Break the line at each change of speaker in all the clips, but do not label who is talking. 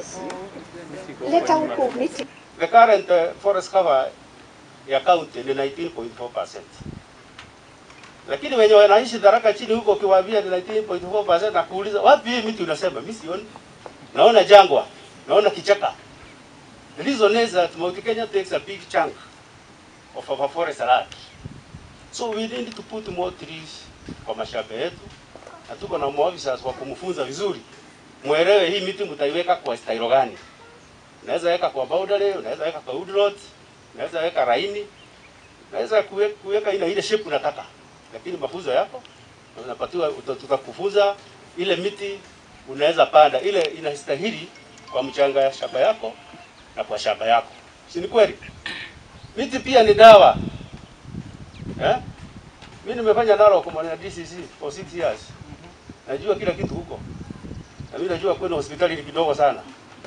Leta huku miti.
The current uh, forest cover ya county ni 19.4%. Lakini wenye wanaishi Tharaka chini huko ukiwaambia ni 19.4% na kuuliza wapi hii miti unasema mimi sioni. Naona jangwa, naona kichaka. The reason is that Mount Kenya takes a big chunk of our forest land. So we need to put more trees kwa mashamba yetu. Na tuko na maofficers wa kumfunza vizuri. Mwelewe hii miti mtaiweka kwa style gani. Unaweza weka kwa boundary, unaweza weka kwa woodlot, unaweza weka raini, unaweza kuwe- kuweka ile ile shape unataka, lakini mafunzo yako na unapatiwa, uta- tutakufunza ile miti unaweza panda ile inastahili kwa mchanga ya shamba yako na kwa shamba yako, si ni kweli? Miti pia ni dawa eh? Mimi nimefanya nalo kwa mwana DCC for six years, najua kila kitu huko, na mimi najua kwenda hospitali ni kidogo sana.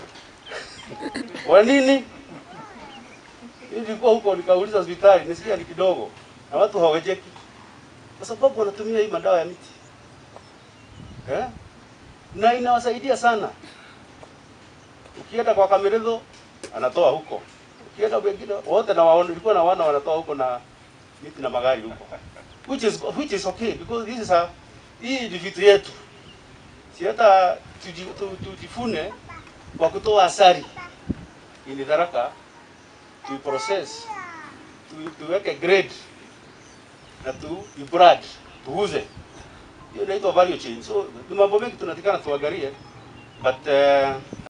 Kwa nini? Mimi nilikuwa huko nikauliza hospitali, nisikia ni kidogo na watu hawajeki, kwa sababu wanatumia hii madawa ya miti eh? na inawasaidia sana. Ukienda kwa Kameredo anatoa huko, ukienda wengine wote na waona, nilikuwa na wana wanatoa huko na miti na magari huko, which is which is okay because this is a hii ni vitu yetu, si hata tuji- tu- tujifune kwa kutoa asali ili Tharaka tu process tu, tuweke grade na tu brand tuuze. Hiyo inaitwa value chain. So ni mambo mengi tunatakana tuangalie but uh,